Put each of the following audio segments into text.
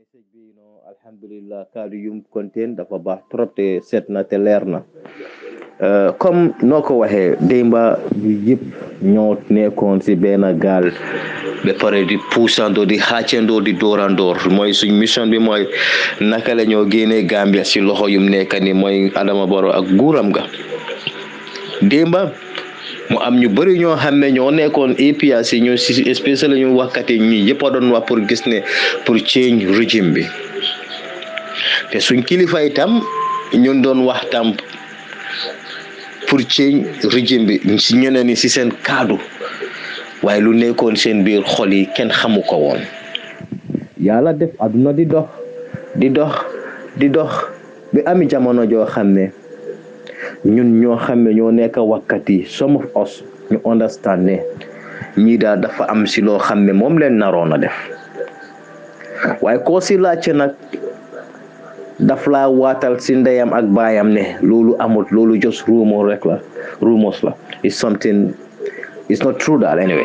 message bi no alhamdulillah kaddu yum contain dafa baax trop te set na te leer na comme noo ko waxee démba ñu yëpp ñoo nekkoon si benn gaal ba pare di puusandoo di xàccandoo di doorandoor mooy suñ mission bi mooy naka la ñoo génnee Gambia si loxo yum nekk ni mooy Adama Barrow ak nguuram ga démba mu am ñu bëri ñoo xam ne ñoo nekkoon APRC ñu si spécial ñu wakkati ñi yëpp a doon wax pour gis ne pour change régime bi te suñ kilifa itam ñun doon wax tam pour change régime bi si ñeneen ni si seen kaddu waaye lu nekkoon seen biir xol yi kenn xamu ko woon yàlla def aduna di dox di dox di dox bi ami jamono joo xam ne ñun ñoo xam ne ñoo nekk wakkat yi some of us ñu understand ne ñii daal dafa am si loo xam ne moom leen naroon a def waaye koo si laajte nag daf laa waatal si ndeyam ak baayam ne loolu amut loolu just rumor rek la rumors la is something it's not true daal anyway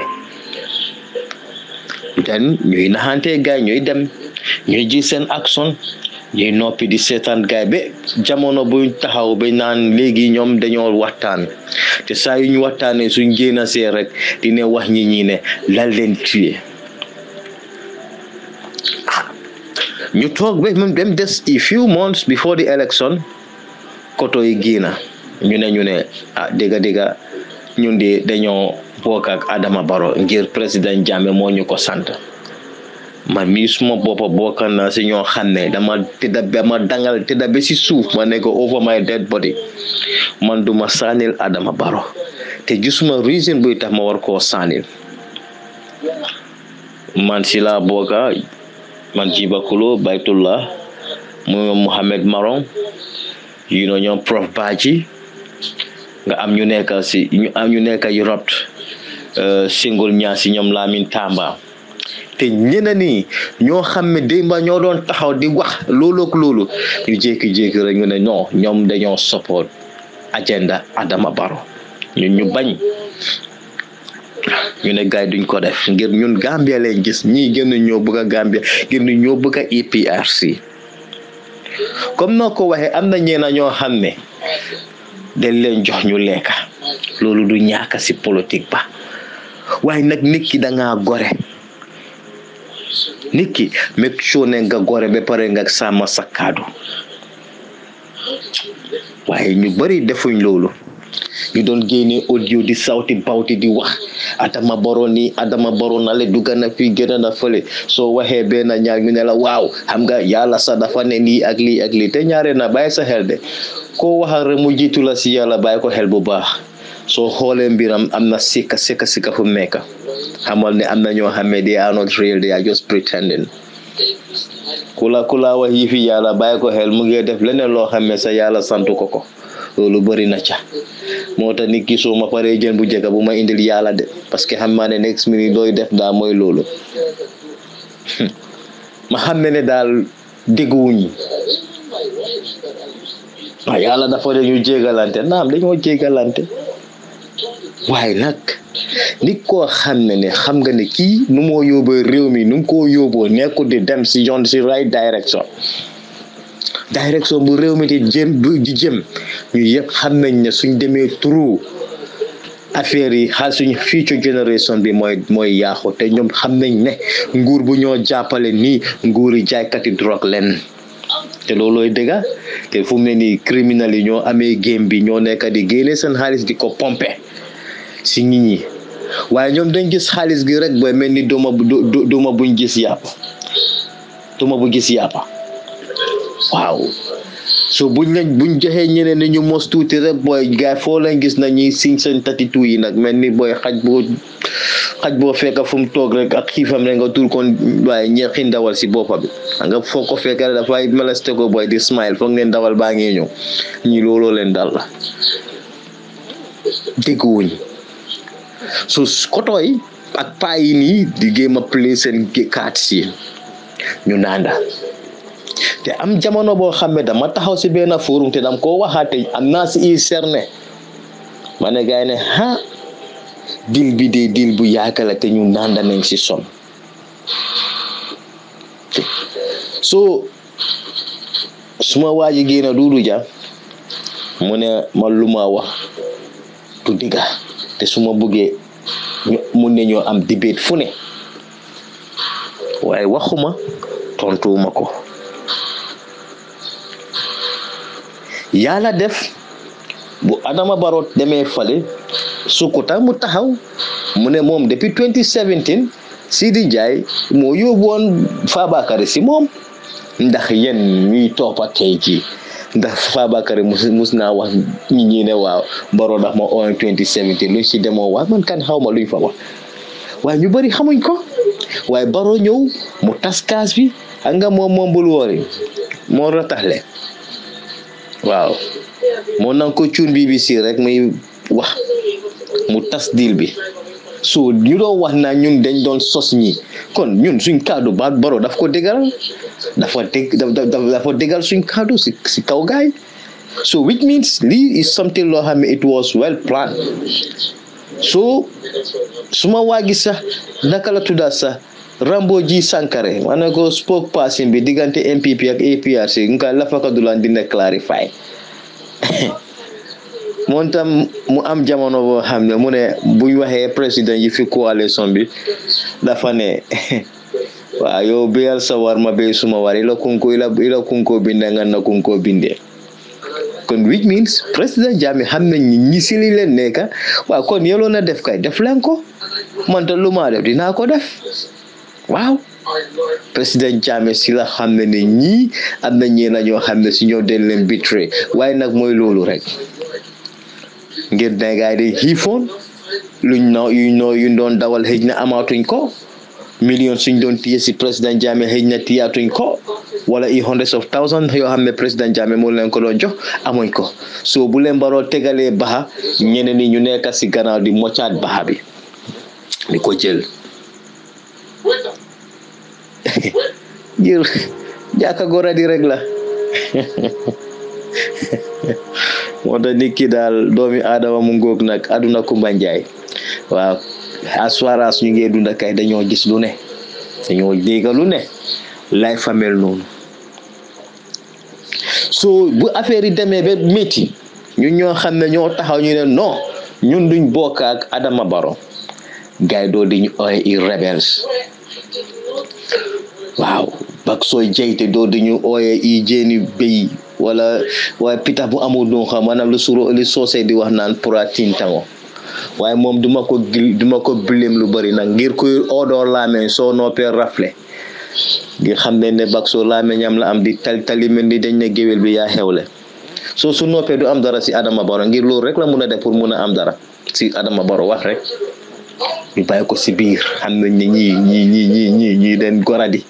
then ñuy naxante gaay ñuy dem ñuy ji seen action ñuy noppi di seetaan gaay ba jamono buñ taxaw ba naan léegi ñoom dañoo waxtaan te saa yu ñu waxtaanee suñ génn see rek dina wax ñi ñi ne lal leen tuye ñu toog ba même dem des a few months before the election koto yi génna ñu ne ñu ne ah dégga dégga ñun de dañoo bokk ak Adama Barrow ngir président Jammeh moo ñu ko sant man mii suma boppa bokk na si ñoo xam ne dama tëdda dama dangal tëdda ba si suuf ma ne ko over my dead body man duma saanil Adama Barrow te gisuma reason buy tax ma war koo saanil man si laa bokka man Jiba Kulo Baytullah mu Mohamed Marong you know ñoom prof Badji nga am ñu nekk si ñu am ñu nekk Europe singul ñaa si ñoom Lamin Tamba te ñeneen ñi ñoo xam ne démba ñoo doon taxaw di wax loolu ak loolu ñu jékki-jékki rek ñu ne non ñoom dañoo support agenda Adama Barrow ñun ñu bañ ñu ne gaay duñ ko def ngir ñun Gambia leen gis ñii gën ñoo bëgg a Gambia gën ñoo bëgg a APRC comme noo ko waxee am na ñeena ñoo xam ne dañ leen jox ñu lekka loolu du ñàkk si politique ba waaye nag nit ki dangaa gore nit ki make sure ne nga gore ba pare nga sàmm sa kaddu waaye ñu bari defuñ loolu ñu doon génne audio di sawti bawti di wax Adama Barrow nii Adama Barrow na le dugga na fii gën na fële soo waxee benn ñaar ñu ne la waaw xam nga yàlla sa dafa ne lii ak lii ak lii te ñaare na bàyyi sa xel de koo waxal rek mu jiitu la si yàlla bàyyi ko xel bu baax soo xoolee mbiram am na sikka sikka sikka fu mu nekk xamal ne am na ñoo xam ne they are not real they are just pretending ku la ku la wax yi fi yàlla bàyyi ko xel mu ngi def leneen loo xam ne sa yàlla santu ko ko loolu bëri na ca moo tax nit ki soo ma paree jën bu jëkk bu ma indil yàlla de parce que xam naa ne next minute dooy def daa mooy loolu ma xam ne ne daal dégguwuñ waaw yàlla dafa de ñu jégalante naam dañoo jégalante waaye nag nit koo xam ne ne xam nga ne kii nu moo yóbboo réew mi nu mu koo yóbboo nekkul di dem si yoon si right direction direction bu réew mi di jëm di jëm ñu yëpp xam nañ ne suñ demee trou affaire yi xaal suñ future generation bi mooy mooy yaaxu te ñoom xam nañ ne nguur bu ñoo jàppale nii nguur yi jaaykati drogue leen te loolooy dëgga te fu mu ne nii criminal yi ñoo amee game bi ñoo nekk di génne seen xaalis di ko pompe si nit ñi waaye ñoom dañ gis xaalis gi rek booy mel ni duma duma buñ gis yàppa duma bu gis yàppa waaw so buñ lañ buñ joxee ñeneen ni ñu mos tuuti rek booy gaay foo lañ gis na ñuy siñ seen tatitu yi nag mel ni booy xaj boo xaj boo fekka fu mu toog rek ak xiifam rek nga tur kon waaye ñeexi ndawal si boppa bi nga foo ko fekka rek dafay meleste ko booy di smile foog ngeen ndawal baa ngee ñëw ñi looloo leen dal la dégguwuñ so koto yi ak paa yi nii di géem a play seen kaat si ñu naanda te am jamono boo xam ne dama taxaw si benn forum te dam koo waxaate am naa si i serne ma ne gaay ne ha dil bi de dil bu yaaka la te ñu nanda nañ si son so suma waa ji génn Duudu Ja mu ne ma lu ma wax du digga te su ma buggee mun ne ñoo am debate fu ne waaye waxuma tontuwuma ko yàlla def bu Adama Barrow demee fale Sukuta mu taxaw mu ne moom depuis 2017 Sidi Jaay moo yóbbu woon Fabakary si moom ndax yéen ñuy toppa tey jii ndax Fabakary mus mus naa wax ñi ñi ne waaw Barrow ndax ma on 2017 luñ si demoo wax man kan xaw ma luñ fa wax waaye ñu bëri xamuñ ko waaye Barrow ñëw mu tas kaas bi xam nga moom moom bul woori moo rataxle waaw moo nang ko cuun BBC rek muy wax mu tas deal bi so ñu doon wax naa ñun dañ doon sos ñi kon ñun suñ kaddu baat Barrow daf ko déggal dafa dég dafa déggal suñ kaddu si si kaw gaay so which means lii is something loo xam ne it was well planned so suma waagi sax naka la tudda sax Rambo ji Sankare ma ne ko spokesperson bi diggante MPP ak APRC nga lafa ko dulan dina clarify moom tam mu am jamono boo xam ne mu ne buñ waxee président yi fi coalition bi dafa ne waaw yow béyal sa war ma béy suma war ila kunko ila ila kunko binde nga na kunko binde kon which means président Jammeh xam nañ ñi ñi si li leen nekka waaw kon yeloo na def kay def leen ko man ta lu maa def dinaa ko def waaw président Jammeh si la xam ne ne ñii am na ñee na ñoo xam ne si ñoo den leen bitray waaye nag mooy loolu rek ngir ne gaay di xiifoon luñ no yuñ noo yuñ doon dawal xëj na amaatuñ ko million suñ doon téye si président Jammeh xëj na tiyaatuñ ko wala i hundreds of thousands yoo xam ne président Jammeh moo leen ko doon jox amuñ ko so bu leen baroo tegalee baxa ñeneen ñi ñu nekk si gannaaw di moccaat baxa bi di ko jël jël jàkka gora di rek la moo tax nit ki daal doomi aadama mu ngóog nag aduna kumba njaay waaw as far as ñu ngee dunda kay dañoo gis lu ne dañoo dégg lu ne lay famel noonu so bu affaire yi demee ba métti ñun ñoo xam ne ñoo taxaw ñu ne non ñun duñ bokk ak Adama Barrow gaay doo di ñu ooye i rebels waaw bak sooy jeyte doo di ñu ooye i jéeni béy wala waaye pitax bu amul doon xam maanaam lu suro li soosey di wax naan pura tintango waaye moom duma ko gil duma ko bilim lu bari nag ngir kuy oodoo laameñ soo noppee rafle ngir xam ne ne bak soo laameñam la am di tal tali mel ni dañ ne géwél bi yaa xewle soo su noppee du am dara si Adama Barrow ngir loolu rek la mun a def pour mun a am dara si Adama Barrow wax rek ñu bàyyi ko si biir xam nañ ne ñii ñii ñii ñii ñii ñii den goradi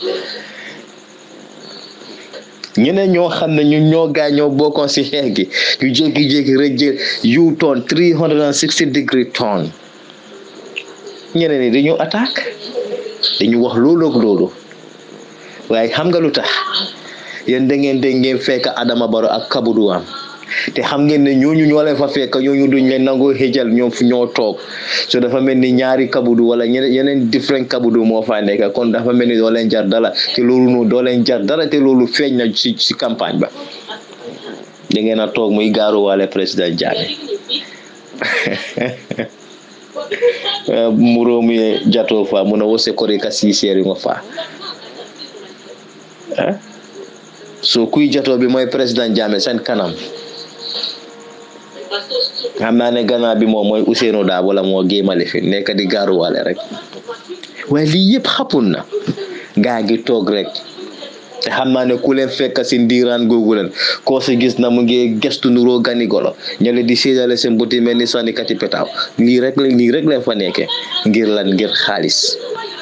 ñeneen ñoo xam ne ñun ñoo gaay ñoo bokkoon si xeex gi ñu jékki-jékki rek jël yu toon three hundred and sixty degree ton ñeneen ñi dañu attaque dañu wax loolu ak loolu waaye xam nga lu tax yéen da ngeen dégg ngeen fekk Adama Barrow ak kabudu am te xam ngeen ne ñooñu ñoo leen fa fekk ñooñu duñ leen nangoo xëjal ñoom fu ñoo toog so dafa mel ni ñaari kabudu wala ñeneen yeneen different kabudu moo fa nekk kon dafa mel ni doo leen jar dara te loolu noonu doo leen jar dara te loolu feeñ na ci ci campagne ba da ngeen a toog muy gaaruwaale président Jammeh muro mu jato fa mun a wose kori ka siiseri ngo fa so kuy jato bi mooy président Jammeh seen kanam xam naa ne gannaaw bi moom mooy Ousseynou daa wala moo géemale fi nekk di gaaruwaale rek waaye lii yëpp xapun na gaa ngi toog rek te xam naa ne ku leen fekk si ndiiraan googu leen koo si gis na mu ngi gestu nuroo gani golo ñale di séedale seen buti mel ni sànnikati petaaw lii rek la lii rek leen fa nekkee ngir lan ngir xaalis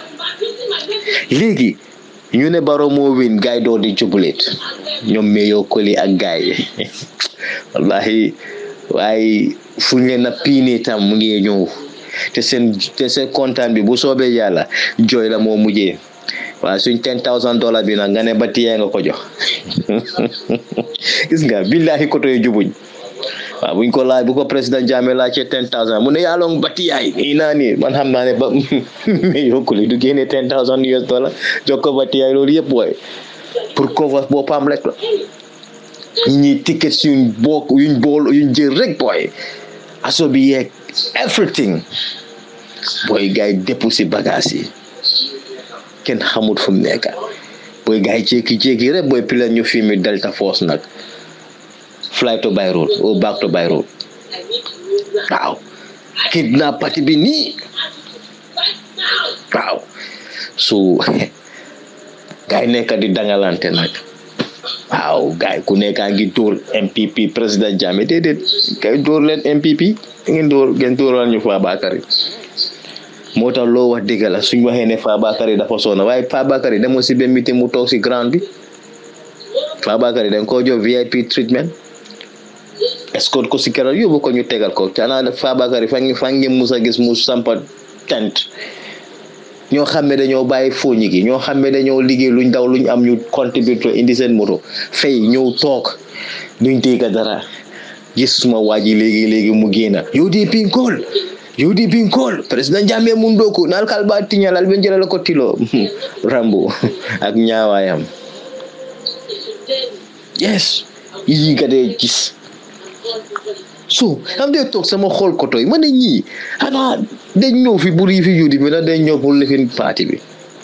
léegi ñu ne Barrow moo win gaay doo di jubuleet ñoom meeyoo koli ak gaay yi wallahi waaye fu ñu leen a piini tam mu ngi ñëw te seen te seen kontaan bi bu soobee yàlla jooy la moo mujjee waaye suñ ten thousand dollar bi nag nga ne ba tiyee nga ko jox gis nga billahi koto yi jubuñ waaw buñ ko laaj bu ko président Jammeh laajte ten thousand mu ne yaa long bati yaay nii naa nii man xam naa ne ba mais yokkuli du génne ten thousand US dollar jox ko bati yaay loolu yëpp booy pour cover boppam rek la ñi ñuy ticket yuñ bokk yuñ bool yuñ jël rek booy aso bi yeeg everything booy gars yi dépp si bagage yi kenn xamut fu mu nekk booy gars yi jékki-jékki rek booy pila ñu filmi Delta Force nag fly to Beirut or back to Beirut waaw kidnap parti bi nii waaw so gars yi nekk di dangalante nag waaw gars yi ku nekkaa ngi dóor MPP président Jammeh déedéet kay dóor leen MPP ngeen dóor ngeen dóoral ñu Fabakary moo tax loo wax dëgg la suñ waxee ne Fabakary dafa sonna waaye Fabakary demoo si benn meeting mu toog si ground bi Fabakary dañ koo jox VIP treatment escort ko si keroog yóbbu ko ñu tegal ko canaa Fabakary fa ngi fa ngi mus a gis mu sampa tent ñoo xam ne dañoo bàyyi fooñi gi ñoo xam ne dañoo liggéey luñ daw luñ am ñu contribuer indi seen moto fay ñëw toog duñ dégg dara gis suma waa ji léegi léegi mu génna UDP nkool UDP nkool président Jammeh mun dooku naal kal ba tiñalal ben jëlal ko tilo rambo ak ñaawaayam yes yi nga dee gis so am dee toog sama xool koto yi ma ne ñii xanaa dañ ñëw fi bur yi fi juudi bi na dañ ñëw pour lifin parti bi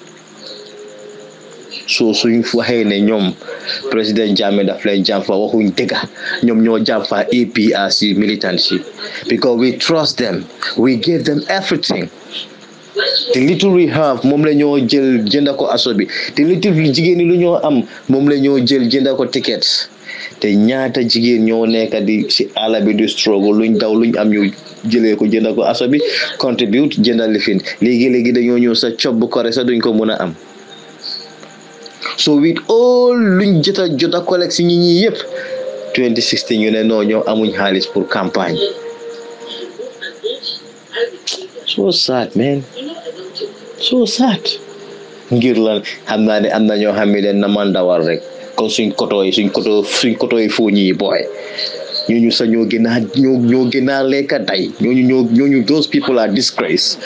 so suñ waxee ne ñoom président Jammeh daf leen jàmfa waxuñ dëgga ñoom ñoo jàmfa APRC militancy because we trust them we give them everything the little we have moom la ñoo jël jënda ko aso bi the little jigéen ñi lu ñoo am moom la ñoo jël jënda ko tickets te ñaata jigéen ñoo nekk di si àll bi di struggle luñ daw luñ am ñu jëlee ko jënda ko aso bi contribute jënda lifin léegi léegi dañoo ñëw sa cob bu kore sa duñ ko mën a am so with all luñ jota jota collect si ñi ñi yëpp 2016 ñu ne non ñoo amuñ xaalis pour campagne so sad man so sad ngir lan xam naa ne am na ñoo xam ne leen na mandawar rek kon suñ koto yi suñ koto suñ koto yi foo ñii booy ñooñu sax ñoo gën a ñoo ñoo gën a lekka day ñooñu ñoo ñooñu those people are disgrace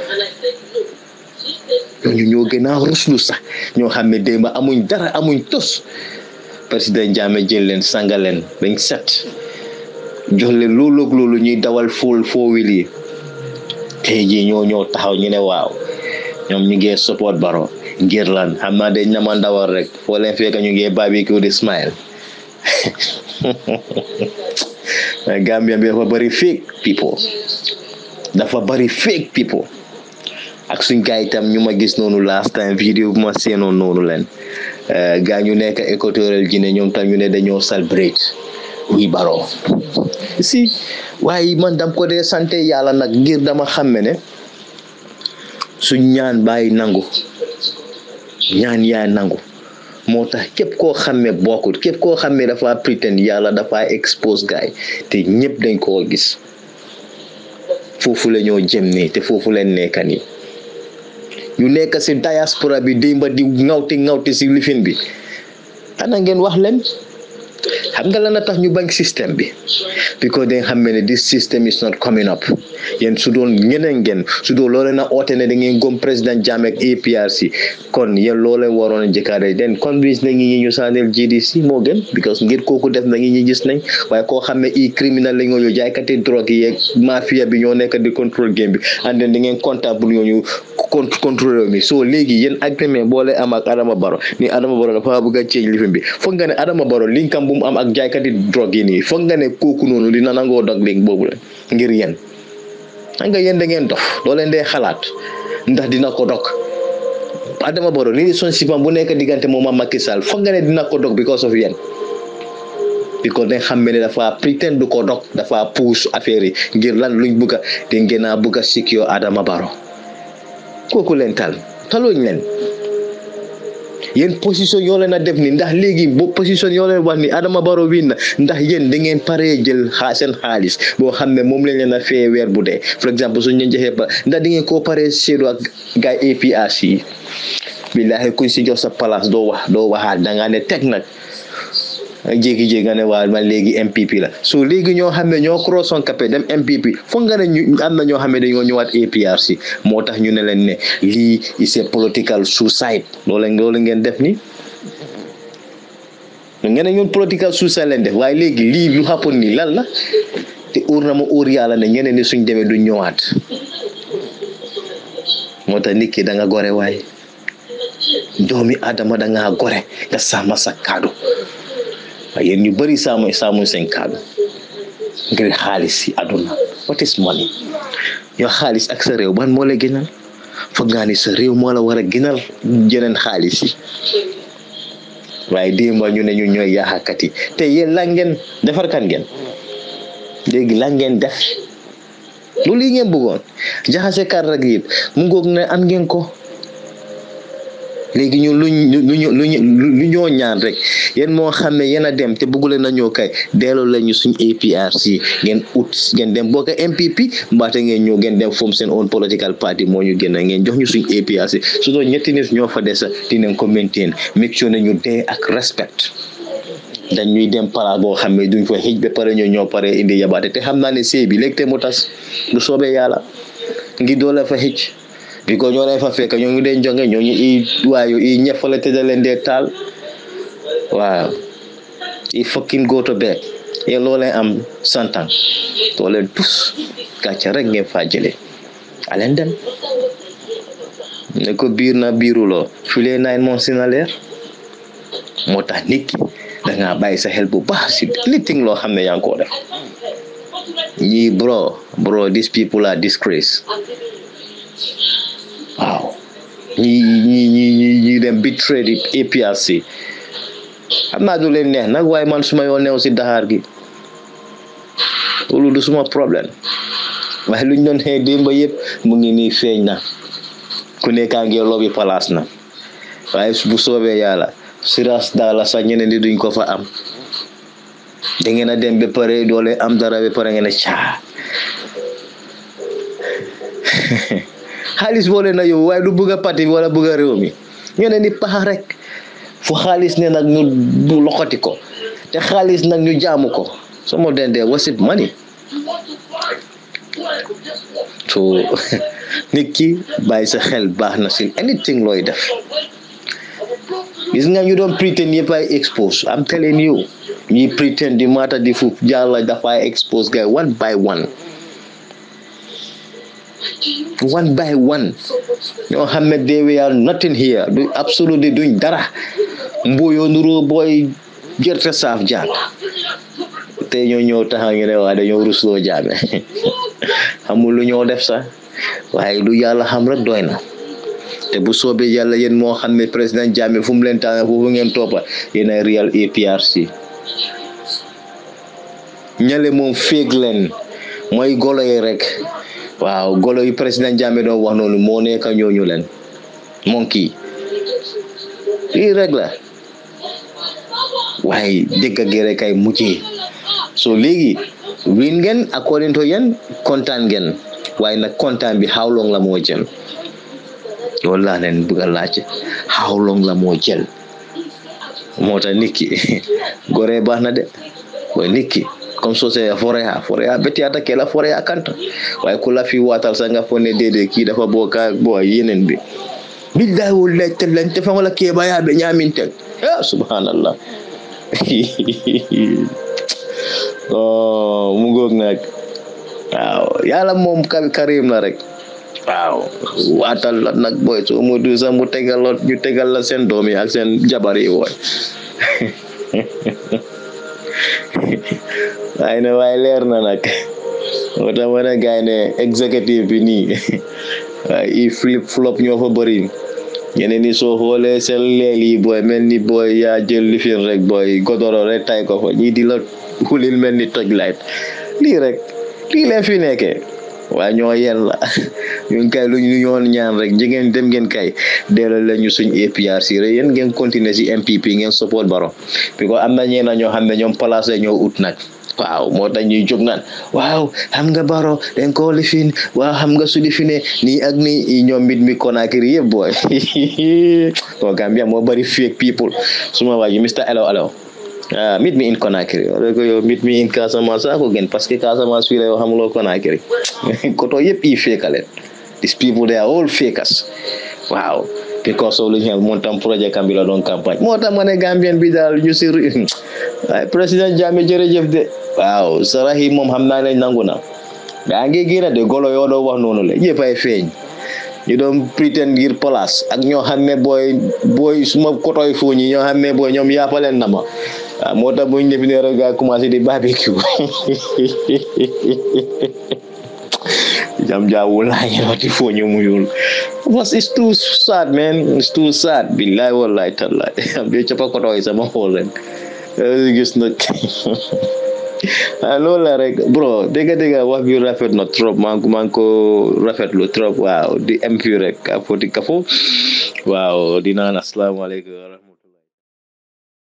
ñooñu ñoo gën a ruslu sax ñoo xam ne démb amuñ dara amuñ tos président Jammeh jël leen sanga leen bañ set jox leen loolu ak loolu ñuy dawal fóol foowil yi tey jii ñoo ñoo taxaw ñu ne waaw ñoom ñu ngi support Barrow ngir lan xam naa dañ nama ndawal rek foo leen fekk ñu ngi barbecue di smile Gambia bi dafa bëri fake people dafa bëri fake people ak suñ gaa itam ñu ma gis noonu last time vidéo bu ma seenoon noonu leen gaa ñu nekk équatorial Guinée ñoom tam ñu ne dañoo celebrate wi Barrow si waaye man dam ko dee sante yàlla nag ngir dama xamme ne suñ ñaan bàyyi nangu ñaan yaay nangu moo tax képp koo xam ne bokkut képp koo xam ne dafa pretend yàlla dafa expose gaay te ñëpp dañ koo gis foofu la ñoo jëm nii te foofu leen nekka nii ñu nekk si diaspora bi démba di ŋawti ŋawti si lifin bi ana ngeen wax leen xam nga lan a tax ñu bañ système bi because dañ xam ne this system is not coming up yéen su doon ñeneen ngeen su doon loolee na oote ne da ngeen gom président Jammeh ak APRC kon yéen loolee waroon a jëkkaare den convince na ñi ñu saaneel GDC moo gën because ngir kooku def na ñi gis nañ waaye koo xam ne i criminal la ñoo jaaykati drogue yi yeeg mafia bi ñoo nekk di contrôle game bi and then da ngeen comptable ñooñu contrôle mi so léegi yéen agreement boole am ak Adama Barrow ni Adama Barrow dafa bëgg a change lifin bi foog nga ne Adama Barrow linkam bu mu am ak jaaykati drogue yi nii foog nga ne kooku noonu dina nangoo dog link boobu la ngir yéen xam nga yéen da ngeen dof doo leen dee xalaat ndax dina ko dog Adama Barrow relationship am bu nekk diggante moom ak Macky Sall foog nga ne dina ko dog because of yéen because dañ xam ne dafa pretend du ko dog dafa puus affaire yi ngir lan luñ bëgg a di ngeen a bëgg a secure Adama Barrow kooku leen tal taluñ leen yéen position yoo leen a def ni ndax léegi bo position yoo leen wax ni Adama Barrow win na ndax yéen da ngeen paree jël xaa seen xaalis boo xam ne moom lañ leen a fee weer bu dee for exemple suñ leen joxee ba ndax da ngeen koo paree seedu ak gaay APRC yi billaahi kuñ si jox sa place doo wax doo waxaat da ngaa ne teg nag jékki-jékki nga ne waaw man léegi MPP la so léegi ñoo xam ne ñoo cross on capé dem MPP foog nga ne ñu am na ñoo xam ne dañoo ñëwaat APRC moo tax ñu ne leen ne lii is a political suicide loolu loolu ngeen def ni ngeen ne ñun political suicide leen def waaye léegi lii lu happen nii lan la te óor na ma óor yàlla ne ñeneen ni suñ demee du ñëwaat moo tax nit ki da nga gore waaye doomi adama da ngaa gore nga sàmm sa kaddu waaye yéen ñu bëri sàmm sàmmuñ seen kaddu ngir xaalis yi àdduna what is money yow xaalis ak sa réew ban moo la gënal foog ngaa ni sa réew moo la war a gënal jeneen xaalis yi waaye démba ñu ne ñu ñooy yaaxakat yi te yéen lan ngeen defar kan ngeen léegi lan ngeen def loolu yi ngeen bëggoon jaxase kar rek yëpp mu ngoog ne am ngeen ko léegi ñu luñ luñu luñu lu ñoo ñaan rek yéen moo xam ne yéen a dem te bëggule na ñoo kay delloo lañu suñ APRC ngeen ut ngeen dem bokk MPP mbaate ngeen ñëw ngeen dem form seen own political party moo ñu génn ngeen jox ñu suñ APRC su doon ñetti nit ñoo fa des dinañ ko maintain make sure ne ñu dee ak respect dañ ñuy dem palaas boo xam ne duñ fa xëj ba pare ñoo ñoo pare indi yabaate te xam naa ne sëy bi léegi te mu tas lu soobee yàlla ngi doole fa xëj bi ko ñoo leen fa fekk ñoo ngi dee jonge ñoo ñu i waayu i ñefale te da leen dee taal waaw i fucking go to bed yéen loo leen am santan doo leen tus gàcce rek ngeen faa jëlee aleen dem ne ko biir na biiruloo filee nine mois si na leer moo tax nit ki dangaa bàyyi sa xel bu baax si anything loo xam ne yaa ngi koo def ñii bro bro these people are disgrace waaw ñi ñi ñi ñi ñi dem betray di APRC xam naa du leen neex nag waaye man suma yoon neew si daxaar gi loolu du suma problème waaye luñ doon xëy démba yëpp mu ngi nii feeñ na ku nekkaa ngi lobby palaas na waaye bu soobee yàlla siras daala sax ñeneen di duñ ko fa am da ngeen a dem ba pare doole am dara ba pare ngeen a caa xaalis boole na yow waaye du bëgg a parti wala bëgg a réew mi ñeneen di pax rek fu xaalis ne nag ñu bu loxoti ko te xaalis nag ñu jaamu ko some of them they worship money so nit ki bàyyi sa xel baax na si anything looy def gis nga ñu doon pretend yëpp ay expose I'm telling you ñi pretend di mata di fu jàlla dafay expose gay one by one one by one ñoo xam ne they were nothing here du absolutely duñ dara mboyo nuroo booy gerte saaf jaag te ñoo ñëw taxaw ñu ne waa dañoo rusloo jaame xamul lu ñoo def sax waaye lu yàlla xam rek doy na te bu soobee yàlla yéen moo xam ne président Jammeh fu mu leen tànn foofu ngeen toppa yéen ay real APRC ñale moom féeg leen mooy golo yi rek waaw golo yi président Jammeh doon wax noonu moo nekk ñooñu leen monki lii rek la waaye dëgg gi rek ay mujjee so léegi win ngeen according to yéen kontaan ngeen waaye nag kontaan bi how long la moo jël loolu laa leen bëgg a laaj how long la moo jël moo tax nit ki gore baax na de waaye nit ki comme soo see foreya foreya beti ata ke la foreya kanta waaye ku la fi waatal sa nga fo ne déedéet kii dafa bokka bo yeneen bi billahi wallahi tellan te fa wala ke baya be ñamin tek ya subhanallah oh mu ngoog nag waaw yàlla moom karim la rek waaw waatal la nag boy soo mu du sax mu tegal la ñu tegal la seen doom yi ak seen jabar yi woy waaye ne waaye leer na nag moo tax ma ne gaay ne executive bi nii waaye i flip flop ñoo fa bëri ñeneen ni soo xoolee seen leel yi booy mel ni booy yaa jël lifin rek booy godoro rek tay ko fa ñii di la xulil mel ni toj light lii rek lii leen fi nekkee waaye ñoo yen la ñun kay lu ñu ñoon ñaan rek jigéen dem ngeen kay delloo leen ñu suñ APRC rek yéen ngeen continuer si MPP ngeen support Barrow bi ko am na ñeena ñoo xam ne ñoom place la ñoo ut nag waaw moo tax ñuy jóg naan waaw xam nga Barrow dañ koo lifin waaw xam nga su lifine nii ak nii ñoom mit mi Conakry yëpp booy o Gambia moo bari fake people suma waa ji Mr Elo Elo ah meet me in Conakry wala ko yow meet me in Casamance saa ko gën parce que Casamance fii la yow xamuloo Conakry koto yëpp yi féekaleen these people they are all fakers waaw because of lu ñu moom tam projet kam bi la doon campagne moo tax ma ne Gambien bi daal ñu si waaye président Jammeh jërëjëf de waaw sarax yi moom xam naa ne nangu na daa ngi génn de golo yoo doon wax noonu la yëpp ay feeñ ñu doon pretend ngir place ak ñoo xam ne booy booy suma kotoy fooñ yi ñoo xam ne booy ñoom yaapaleen na ma waaw moo tax bu ñu definee rek gaa commencé di barbecue jam jaawul laa ngi wati fooñu muyul was it's too sad man it's too sad billahi wallahi tallahi am de capa kotoy sama xool ren gis na ah loolu la rek bro dégg dégg wax bi rafet na trop maa ngi maa ngi ko rafetlu trop waaw di am fii rek a foti kafo waaw di naan asalaamaaleykum